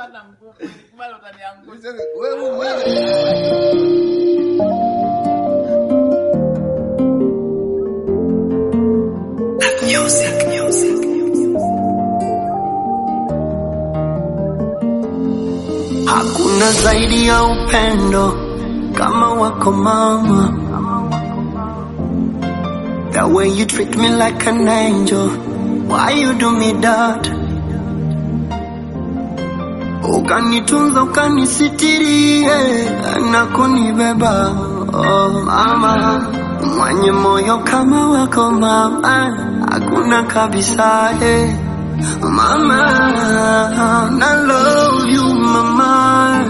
hata mguu. Nikubali utaniangusha. Wewe wewe. Hakuna zaidi ya upendo kama wako mama. The way you treat me like an angel. Why you do me that? Ukanitunza ukanisitiri eh, na kunibeba oh, mama mwenye moyo kama wako mama, hakuna kabisa eh. Mama, I love you, mama.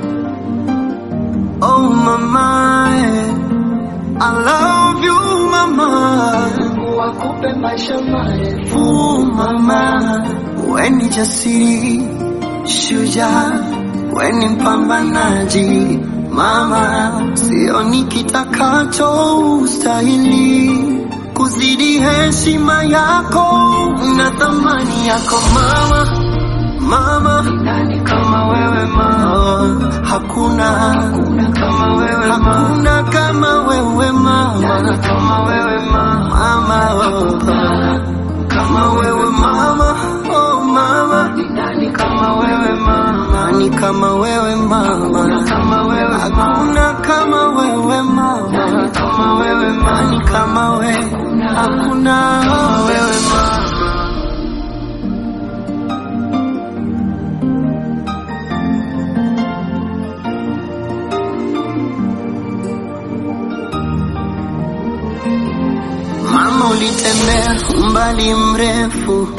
Oh, mama, I love you, mama. Wakupe maisha marefu, mama. We ni jasiri, shujaa, we ni mpambanaji, mama. Sioni kitakacho ustahili kuzidi heshima yako na thamani yako mama mama nani kama wewe mama hakuna hakuna kama wewe mama hakuna kama wewe mama nani kama wewe mama mama oh, kama wewe mama oh mama nani kama wewe mama nani kama wewe mama kama wewe hakuna kama wewe mama nani kama wewe mama nani kama wewe hakuna kama wewe mama Mama, ulitembea umbali mrefu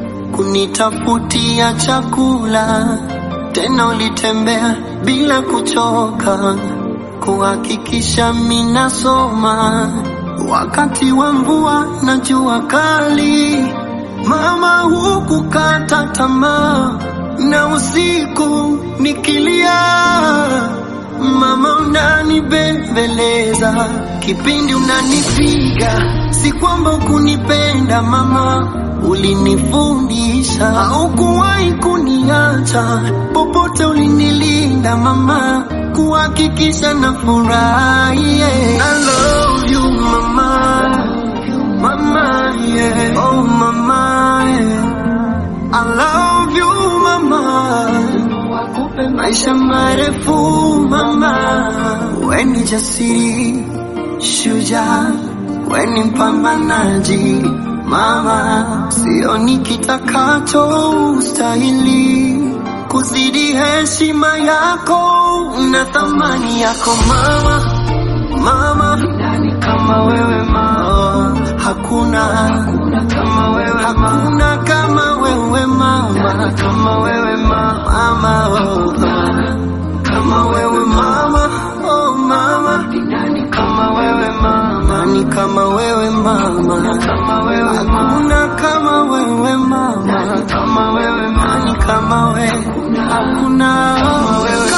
kunitafutia chakula, tena ulitembea bila kuchoka kuhakikisha minasoma wakati wa mvua na jua kali. Mama, hukukata tamaa na usiku nikilia Mama unanibembeleza kipindi unanipiga, si kwamba ukunipenda mama, ulinifundisha, haukuwahi kuniacha, popote ulinilinda mama, kuhakikisha na furahi. Yeah. I love you mama, mama yeah. Oh mama yeah. I love you mama wakupe maisha marefu mama, we ni jasiri, shujaa, we ni mpambanaji mama, sioni kitakacho ustahili kuzidi heshima yako na thamani yako mama, mama nani kama wewe mama, hakuna hakuna kama wewe hakuna kama wewe mama, kama wewe mama, mama oh, kama wewe mama, oh mama, nani kama wewe mama, nani kama wewe mama, kama wewe hakuna kama wewe mama, nani kama wewe mama, nani kama wewe, hakuna kama wewe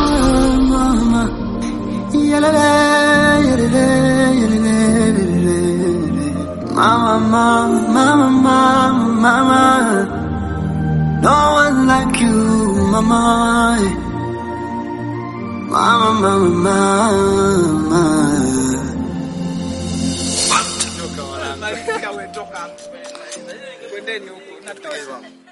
mama. Yalele, yalele, yalele, yalele. Mama, mama, mama, mama. No one like you, mama. Mama, mama, mama. Toka wanangu. Toka we, toka. Kwendeni huko. Natoka.